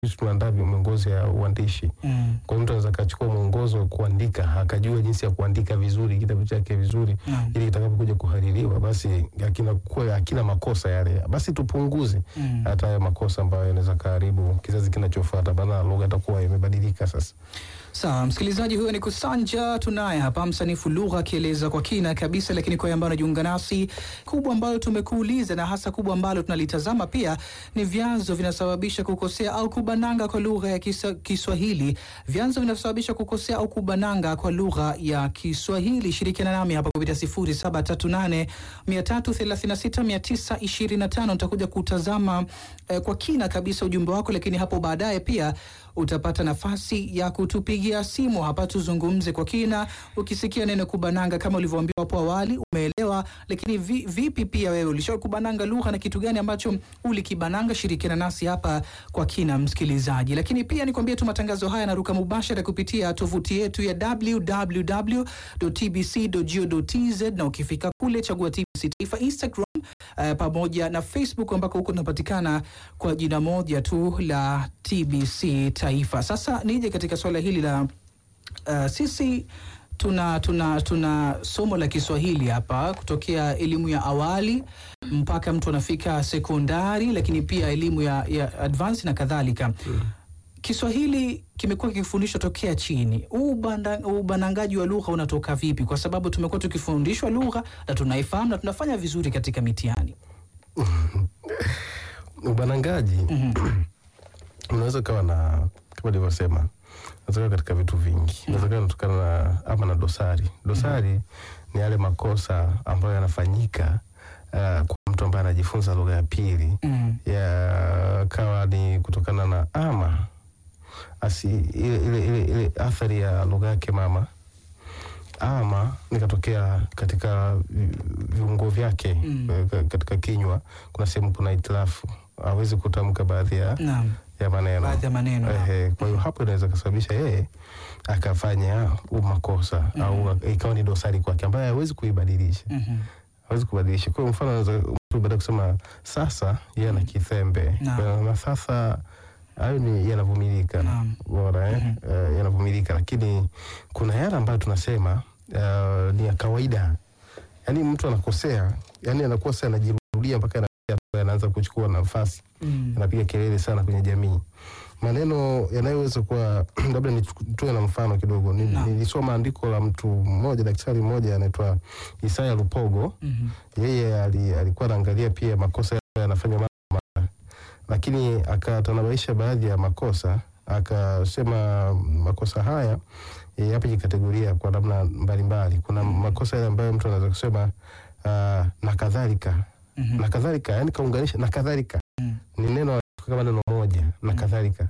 sisi tunaandaa miongozo ya uandishi. Mm. Kwa hiyo mtu anaweza akachukua mwongozo wa kuandika akajua jinsi ya kuandika vizuri kitabu chake vizuri Naam. ili kitakapokuja kuhaririwa basi hakina kuwa hakina makosa yale, basi tupunguze Mm. hata hayo makosa ambayo yanaweza kaharibu kizazi kinachofuata, maana lugha itakuwa imebadilika sasa. Sawa, msikilizaji, huyo ni Kusanja. Tunaye hapa msanifu lugha akieleza kwa kina kabisa, lakini kwa ambayo anajiunga nasi, kubwa ambalo tumekuuliza na hasa kubwa ambalo tunalitazama pia ni vyanzo vinasababisha kukosea au kubananga kwa lugha ya kisa, Kiswahili. Vyanzo vinasababisha kukosea au kubananga kwa lugha ya Kiswahili. Shirikiana nami hapa kupitia 0738 336 925. Nitakuja kutazama eh, kwa kina kabisa ujumbe wako, lakini hapo baadaye pia utapata nafasi ya kutupigia simu hapa tuzungumze kwa kina. Ukisikia neno kubananga, kama ulivyoambiwa hapo awali, umeelewa, lakini vi, vipi pia wewe ulishawahi kubananga lugha na kitu gani ambacho ulikibananga? Shirikiana nasi hapa kwa kina, msikilizaji. Lakini pia nikwambie tu matangazo haya yanaruka mubashara kupitia tovuti yetu ya www.tbc.go.tz na ukifika kule chagua TBC Taifa Instagram uh, pamoja na Facebook ambako huko tunapatikana kwa jina moja tu la TBC Taifa. Sasa nije katika swala hili la uh, sisi tuna, tuna, tuna somo la Kiswahili hapa kutokea elimu ya awali mpaka mtu anafika sekondari, lakini pia elimu ya, ya advance na kadhalika. Kiswahili kimekuwa kikifundishwa tokea chini. Huu ubanda- ubanangaji wa lugha unatoka vipi? Kwa sababu tumekuwa tukifundishwa lugha na tunaifahamu na tunafanya vizuri katika mitihani. Ubanangaji unaweza ukawa na kama nilivyosema, unaweza ukawa katika vitu vingi, unaweza ukawa unatokana na ama na dosari. Dosari ni yale makosa ambayo yanafanyika uh, kwa mtu ambaye anajifunza lugha ya pili Mm. yakawa ni kutokana na ama asi ile, ile, ile, ile athari ya lugha yake mama ama nikatokea katika vi- viungo vyake Mm. eh, katika kinywa, kuna sehemu kuna itilafu, hawezi kutamka baadhi ya, Naam. ya maneno Baadhi ya maneno. Ehe, kwa hiyo hapo inaweza kusababisha yeye akafanya huu makosa au ikawa ni dosari kwake ambayo hawezi kuibadilisha Mhm. hawezi kubadilisha. Kwa hiyo mfano anaweza mtu baada ya kusema sasa, yeye ana kithembe Naam. Kwa hiyo na sasa hayo ni yanavumilika, Naam. bora eh, eh, yanavumilika, lakini kuna yale ambayo tunasema eh, ni ya kawaida, yaani mtu anakosea, yani anakosa anajirudia mpaka anafikia anaanza kuchukua nafasi Mm. anapiga kelele sana kwenye jamii. Maneno yanayoweza kuwa labda nitoe na mfano kidogo. Ni- Naam. Nilisoma andiko la mtu mmoja, daktari mmoja anaitwa Isaya Lupogo. Mhm. Yeye ali, alikuwa anaangalia pia makosa yale yanafanywa mara kwa mara, lakini akatanabaisha baadhi ya makosa, akasema makosa haya eh, yapo kikategoria kwa namna mbalimbali. Kuna makosa yale ambayo mtu anaweza kusema ah, na kadhalika Mhm. na kadhalika, yani kaunganisha na kadhalika Mm. ni neno kama neno moja na kadhalika,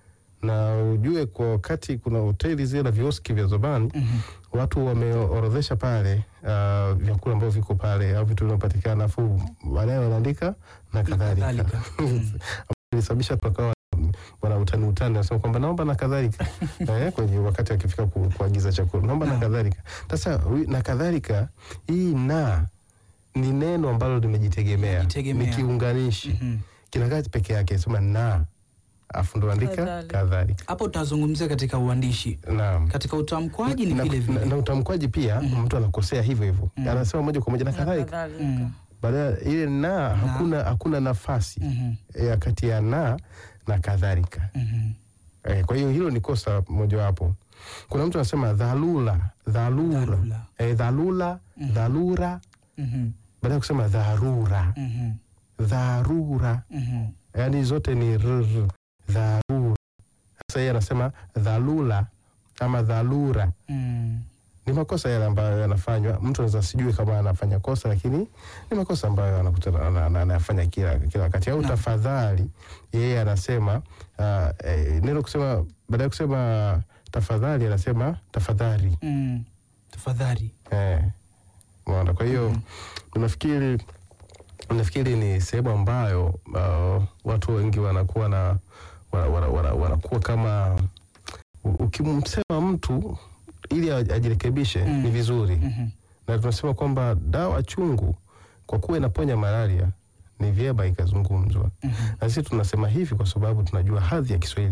na ujue kwa wakati kuna hoteli zile na vioski vya zamani Mhm. watu wameorodhesha pale uh, vyakula ambavyo viko pale au vitu vinavyopatikana, afu baadaye wanaandika na kadhalika, kadhalika. Mm. ilisababisha tukawa wana utani utani, nasema kwamba naomba na kadhalika eh, kwenye wakati akifika ku, kuagiza chakula naomba na Naam. kadhalika. Sasa hui- na kadhalika, hii na ni neno ambalo limejitegemea, Limejitegemea. ni kiunganishi Mhm. kinakaa peke yake, sema na afu ndo andika Kadhalika. kadhalika. Hapo tutazungumzia katika uandishi, Naam. katika utamkwaji ni na, vile na, vile. na utamkwaji pia mtu anakosea hivyo hivyo, Mhm. anasema moja kwa moja na Na kadhalika, kadhalika. Mm. baada ile na hakuna, hakuna nafasi Mhm. ya kati ya na na kadhalika. Mhm. Eh, kwa hiyo hilo ni kosa mojawapo. Kuna mtu anasema dhalula, dhalura, Dhalula. eh, dhalula, dhalura, Mhm. baada ya kusema dharura, Mhm. dharura, Mhm. yaani zote ni rr, dharura. Sasa yeye anasema dhalula ama dhalura Mm. ni makosa yale ambayo yanafanywa. Mtu anaweza sijue kama anafanya kosa, lakini ni makosa ambayo anakutana ana- ana- anayafanya kila kila wakati. Au Naam. tafadhali, yeye anasema uh, eh, neno kusema, baada ya kusema tafadhali anasema tafadhali Mm. Tafadhali. eh, umeona. Kwa hiyo nafikiri nafikiri ni sehemu ambayo uh, watu wengi wanakuwa na wana- wana- wana- wanakuwa kama u- ukimsema mtu ili aj- ajirekebishe Mm. ni vizuri Mhm. na tunasema kwamba dawa chungu kwa kuwa inaponya malaria ni vyema ikazungumzwa. Na sisi tunasema hivi kwa sababu tunajua hadhi ya Kiswahili